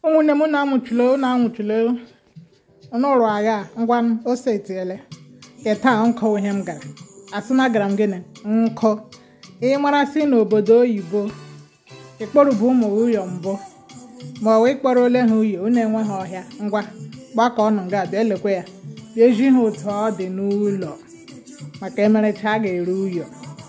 ụmụnne m na-amụchule na-amụchule n'ụlọ agha ngwa ose etiele keta nkọ ihe m gara asị na gara m gịnị nkọ ịmara si n'obodo oyibo ịkpọrọbụ ụmụ ụyọ mbụ ma ọ wee kpọrọ ole ha uyo unu enweghị ọhịa ngwa gbakọ ọnụ nga bịa lekwe ya bịa eji ha otu ọ dị n'ụlọ maka emerecha a ga-ere uyo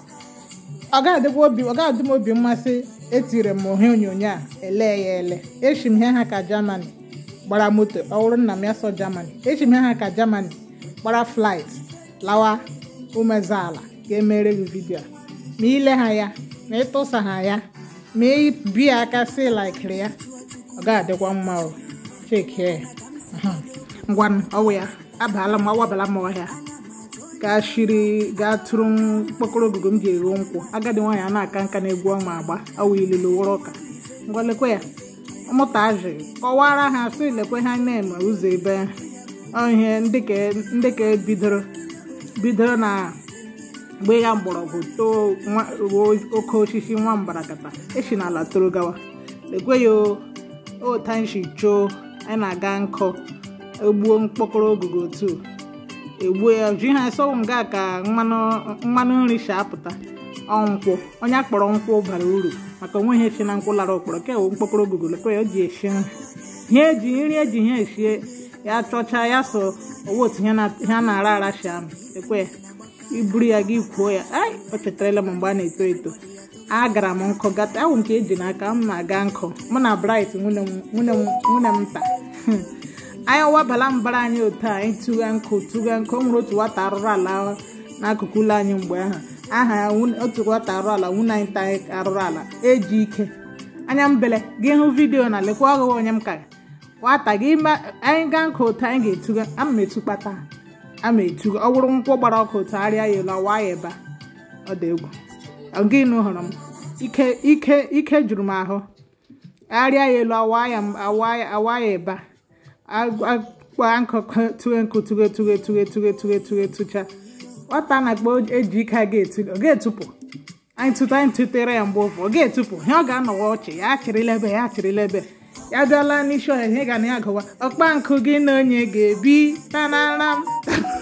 ọ ga-adị m obi mmasị etiri m ihe onyonyo a ele ya ele echi m ihe ha ka Germany gbara moto ọ bụrụ nna m ya so Germany echi m ihe ha ka Germany gbara flight lawa umezeala ga-emere gị vidio ma ile ha ya ma ịtụsa ha ya ma ibi aka si laikiri ya ọ ga-adịkwa mma o chekie ngwa ọwụ ya abaala m awabala m ọhịa gaa shiri gaa tụrụ mkpọkọrọ ogugo m ji egho nkwụ agadi nwaanyị a na-aka nka na-egwu ọma agba awụ ilulu wụrụ ụka ngwa lekwe ya mụta azị kọwara ha sị lekwe ha na-eme ụzọ ebe ihe ndị ka bidoro bidoro na mgbe ya mgbọrọgwụ too oke osisi nwa mbarakata esi n'ala toro gawa lekwe ya otanshi choo anyị na-aga nkọ egbuo mkpọkọrọ ogugo otu egbuo ya ji ha sọwụ nga ka mmanụ nri si apụta ọnkwụ onye akpọrọ nkwụ bara uru maka onweghị echi na nkwụ lara okpọrọ ka ewu mkpọkọrọ ogugo lekwe ya o ji esi nri ihe eji nri eji ihe esie ya chọcha ya so owe otu ihe a na-ara ara si amị lekwe ya iburu ya gị kwuo ya ai o chetarala m mgbe a na-eto eto agara m nkụ gata awụ nke eji n'aka m na-aga nkụ mụ na bright nwunye m nta anyị wabala mbara anyị otu a anyị tụga nkụ tụga nkụ o nwere otu nwata arụrụ ala n'akụkụ ụlọ anyị mgbe ahụ aha ya otu nwata arụrụ ala nwunye anyị ta arụrụ ala eji ike anya mbele gị hụ vidiyo na lekwa ọghụghọ onye m ka nwata gị anyị gaa nkụ otu anyị ga-etuga ama m etukpata ama etuga ọ bụrụ nkwụ gbara ọkụ otu arịa ya elu awa ya ebe ọ dị egwu gịnụ hụrụ m ike ike ike juru m ahụ arịa ya elu awa ya ebe akpa nkụkụ tụghe nkụ tụghe tụghe tụghe tụghe tụghe tụghe tụcha nwata na-akpọ eji ike a ga-etu ọ ga-etupụ anyị tụta anyị tụtere ya mgbe ụfọ ọ ga-etupụ ihe ọ ga-anọwa ọchị ya chịrịla ebe ya chịrịla ebe ya bịala n'isi ọhịa ihe ga na ya gụwa ọkpa nkụ gị na onye ga-ebi tanara m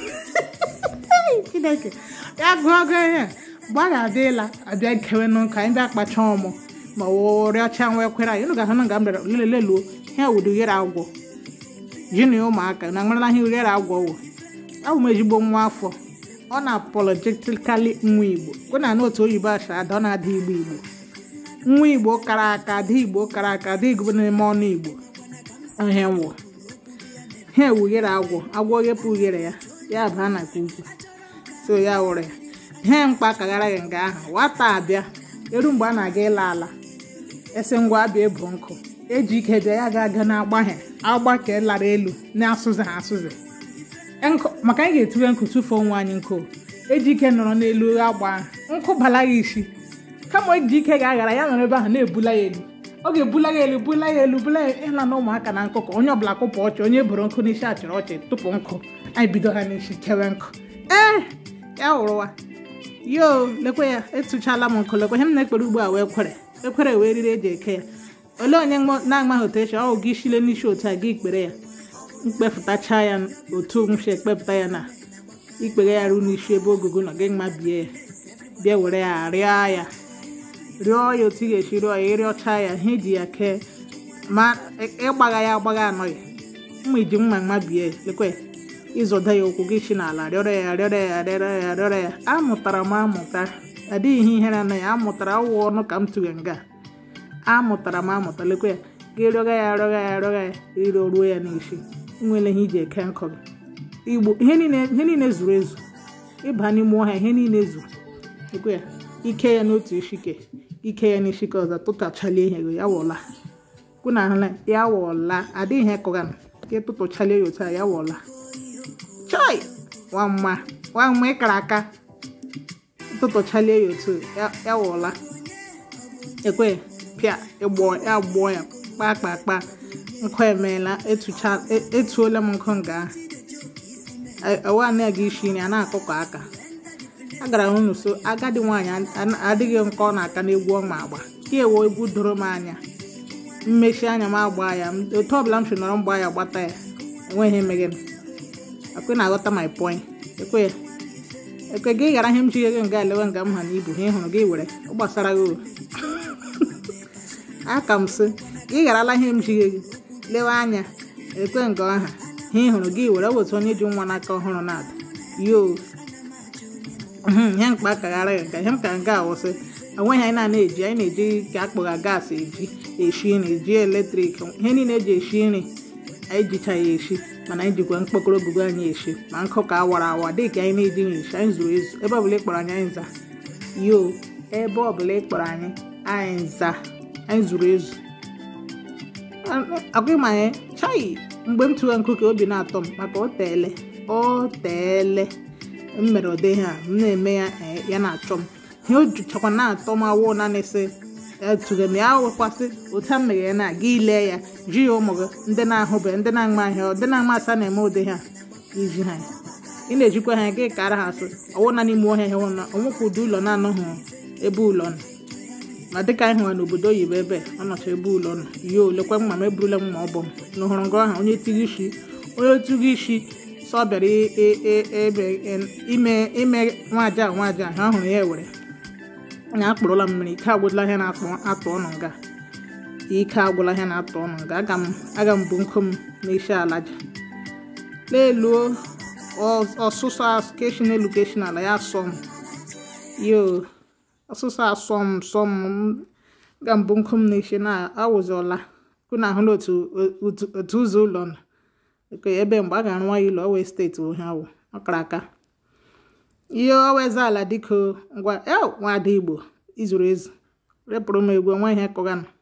chineke ya gụọ ọgụ ihe mgbe a ga-adịla abịa kewe n'ụka anyị bịa kpacha ọmụ ma rịọcha nwa ekwere anyị unu ga-ahụ na nga m bịara leleluo ihe wudu ghere agwọ ji na ụmụaka na nwerela ihe ghere agwọ wụ abụ m ezigbo nwa afọ ọ na-apologetically nwa igbo kwe na n'otu oyibo acha ada ọ na-ada igbo igbo nwa igbo kara aka ada igbo kara aka ada igbo n'ime ọnụ igbo ihe nwụ ha ewughere agwọ agwọ ghepụ ughere ya ya baa na ka ugwu so ya wụrụ ya ihe mkpa kaghara ya nga ahụ nwata abịa eru mgbe a na-aga ịla ala esi ngwa abịa ebu nkụ eji ike bịa ya ga-aga na-agbaghe agba ka lara elu na-asụzi ha asụzi maka anyị ga-etinye nkụ tụfuo onwe anyị nkụ eji ike nọrọ n'elu agba nkụ bala ya isi kama eji ike ga-aghara ya nọrọ ebe ahụ na-ebula ya elu ọ ga-ebula ya elu bula ya elu bula ya ịla na ụmụaka na nkụ ka onye ọbụla kụpụ ọchị onye buru nkụ n'isi achịrị ọchị tụpụ nkụ anyị bido ha n'isi kewe nkụ ee ya hụrụwa yo lekwe ya etụchala m nkụ lekwe ihe m na-ekpere ugbu a wee kwere ekwere wee riri eji eke ya olee onye na-amaghị otu echi ọ gị shile n'isi otu a gị ikpere ya mkpefụtacha ya otu m si ekpepụta ya na ikpere ya ruo n'isi ebe ogugo nọ gị mma bie ya bịa were ya rịọ ya rịọ ya otu ị ga-esi rịọ ya ịrịọcha ya ihe ji ya kee ma ịgbagha ya agbagha anọghị mma iji mma mma bie lekwe ịzọda ya ụkwụ gị si n'ala rịọrọ ya rịọrọ ya rịọrọ ya rịọrọ ya amụtara m amụta adịghị ihe ihere na ya amụtara awụ ọnụ ka m tụghe nga amụtara m amụta lekwe ya gị rịọga ya rịọga ya rịọga ya ịrịọ ruo ya n'isi nwere ihe iji eke nkọ gị igbo ihe niile zuru ezu ịba n'ime ọhịa ihe niile zuru lekwe ya ike ya n'otu ishike ike ya n'ishike ọzọ tụtachalie ihe gị ya wọla kwuna ahụla ya wọla adịghị ihe kọga ka ịtụtụchalie ya otu a ya wọla chai nwamma nwamma ịkara aka tụtụchalie ya otu ya wọla ekwe pịa ịgbọ ya gbọọ ya kpaa kpaa kpaa nkụ emeela etuola m nkụ nga ahụ awa na-aga isi nri a na-akụkọ aka agara m nso agadi nwaanyị adịghị nkọ na aka na egwu ọma agba ka ewe egwu doro m anya mmechi anya m agba ya otu ọbụla m si nọrọ mgba ya gbata ya enweghị emeghe m ekwe na-aghọta my point ekwe ya ekwe gị ghara ihe m ji ego nga elewe nga m ha na ibu ha ịhụrụ gị were ọ gbasara gị aka m sị gị gharala ihe m ji gị lewe anya ekwe nga ọha ha ịhụrụ gị were wetu onye ji nwa n'aka ọhụrụ na-ada yo ihe mkpa kaghara ya nka ihe m ka nga awụsị enweghị anyị na-eji anyị na-eji ka akpụgha gaasị eji eshi nri eji eletrik ihe niile eji eshi nri anyị jicha ya eshi mana anyị jikwa mkpokoro ogugo anyị eshi ma nkụ ka awara awa dị ka anyị na-ejighị eshi anyị zuru ezu ebe ọbụla ịkpọrọ anyị anyị nza yo ebe ọbụla ịkpọrọ anyị anyị nza anyị zuru ezu agwa ma anyị chai mgbe m tụwa nkụ ka obi na-atọ m maka o teele o teele m mere ụdị ha m na-eme ya ya na-achọ m ihe o juchakwa na-atọ m awụ naanị sị etụga m ya wekwasị otu a meghere na aga ile ya ji ya ụmụ gị ndị na-ahụbe ndị na-ama ahịa ndị na-ama asa na-eme ụdị ha iji ha ị na-ejikwa ha gị kara ha asị ọwụ na n'ime ọhịa hụ na onwekwa ụdị ụlọ na-anọghị ebe ụlọ nọ ma dịka anyị hụrụ n'obodo oyibo ebe ọ nọcha ebe ụlọ nọ yo olekwa mma m eburula m ma ọ bụ m na hụrụ ngọ ahụ onye tighị isi onye tighị isi sọ bịara ebe ime ime nwaja nwaja ha hụrụ ya ewere anya akpụrụla mmiri ike agwụla ihe na-atụ ọnụ nga ike agwụla ihe na-atụ ọnụ nga aga m aga m bụ nkụ m n'isi ala ji leluo ọsụsọ keshi n'elu keshi n'ala ya sọ m yo ọsụsọ asọ m sọ m ga mbụ nkụ m n'isi na awụzọla kụ na ahụ n'otu otu ụzọ ụlọ nọ ebe mgbe a ga-arụ nwa ya ụlọ ọwee steeti ohe awụ ọkara aka ihe oweze ala dịka ngwa nwaada igbo izuru ezu repụrụ m egwu onwe ihe kụganụ